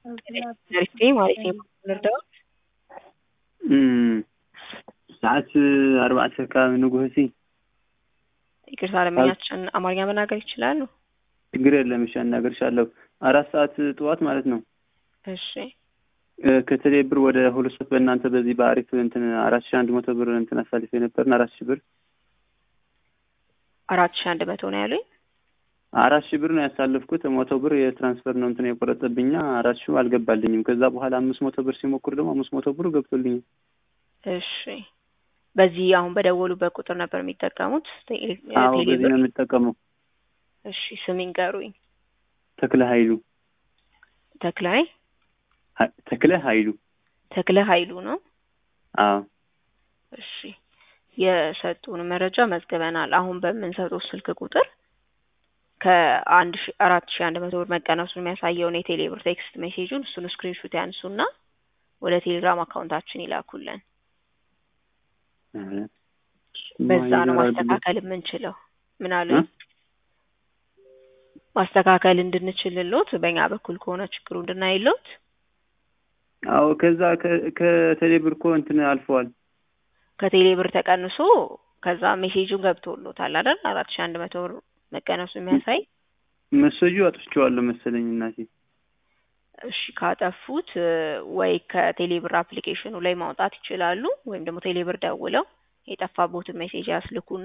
ዘርፌ ማለት ነው ልርዳዎት ሰዓት አርባዕተ ከባቢ ንጉህሲ ይቅርታ ለመኛችን አማርኛ መናገር ይችላሉ? ችግር የለም። እሺ አናገርሻለሁ። አራት ሰዓት ጠዋት ማለት ነው። እሺ ከቴሌ ብር ወደ ሁለት ሰዓት በእናንተ በዚህ በአሪፍ እንትን አራት ሺህ አንድ መቶ ብር እንትን አሳልፌ ነበርን። አራት ሺህ ብር አራት ሺህ አንድ መቶ ነው ያሉኝ። አራት ሺህ ብር ነው ያሳለፍኩት። መቶ ብር የትራንስፈር ነው እንትን የቆረጠብኛ። አራት ሺህ አልገባልኝም። ከዛ በኋላ አምስት መቶ ብር ሲሞክር ደግሞ አምስት መቶ ብር ገብቶልኛል። እሺ በዚህ አሁን በደወሉበት ቁጥር ነበር የሚጠቀሙት? አዎ በዚህ ነው የምጠቀመው። እሺ ስም ይንገሩኝ። ተክለ ኃይሉ ተክላይ ተክለ ኃይሉ ተክለ ኃይሉ ነው። አዎ እሺ የሰጡን መረጃ መዝግበናል። አሁን በምንሰጠው ስልክ ቁጥር ከአንድ ሺ አራት ሺ አንድ መቶ ብር መቀነሱን የሚያሳየውን የቴሌ ብር ቴክስት ሜሴጁን እሱን ስክሪንሹት ያንሱና ወደ ቴሌግራም አካውንታችን ይላኩልን። በዛ ነው ማስተካከል የምንችለው። ምን አሉ? ማስተካከል እንድንችልሎት በእኛ በኩል ከሆነ ችግሩ እንድናይሎት። አዎ ከዛ ከቴሌ ብር እኮ እንትን አልፈዋል። ከቴሌ ብር ተቀንሶ ከዛ ሜሴጁን ገብቶሎታል አይደል? አራት ሺ አንድ መቶ ብር መቀነሱ የሚያሳይ መሰጁ አጥፍቼዋለሁ መሰለኝ እናቴ። እሺ ካጠፉት ወይ ከቴሌ ብር አፕሊኬሽኑ ላይ ማውጣት ይችላሉ፣ ወይም ደግሞ ቴሌ ብር ደውለው የጠፋቦትን ሜሴጅ ያስልኩና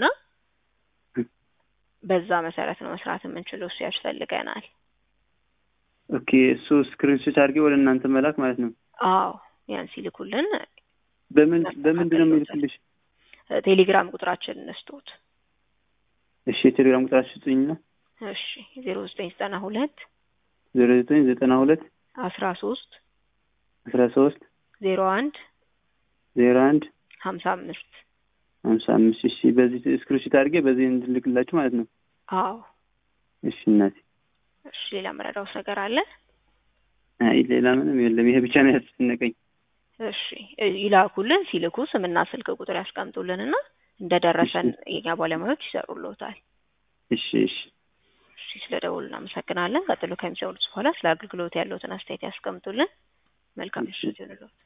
በዛ መሰረት ነው መስራት የምንችለው። እሱ ያስፈልገናል። ኦኬ እሱ ስክሪንሾት አድርጌ ወደ እናንተ መላክ ማለት ነው። አዎ ያን ሲልኩልን በምን በምንድን ነው የሚልክልሽ? ቴሌግራም ቁጥራችን እንስጡት። እሺ የቴሌግራም ቁጥራችን ስጡኝና። እሺ ዜሮ ዘጠኝ ዘጠና ሁለት ዜሮ ዘጠኝ ዘጠና ሁለት አስራ ሶስት አስራ ሶስት ዜሮ አንድ ዜሮ አንድ ሀምሳ አምስት ሀምሳ አምስት እሺ በዚህ ስክሪንሾት አድርጌ በዚህ እንድልክላችሁ ማለት ነው። አዎ እሺ እናቴ። እሺ ሌላ መረዳውስ ነገር አለ? አይ ሌላ ምንም የለም። ይሄ ብቻ ነው ያስጨነቀኝ። እሺ ይላኩልን። ሲልኩ ስምና ስልክ ቁጥር ያስቀምጡልንና እንደደረሰን የኛ ባለሙያዎች ይሰሩልዎታል። እሺ እሺ እሺ ስለ ደውሉ እናመሰግናለን። ቀጥሎ ከሚሰሩት በኋላ ስለ አገልግሎት ያለውትን አስተያየት ያስቀምጡልን። መልካም ምሽት ይሁንልዎት።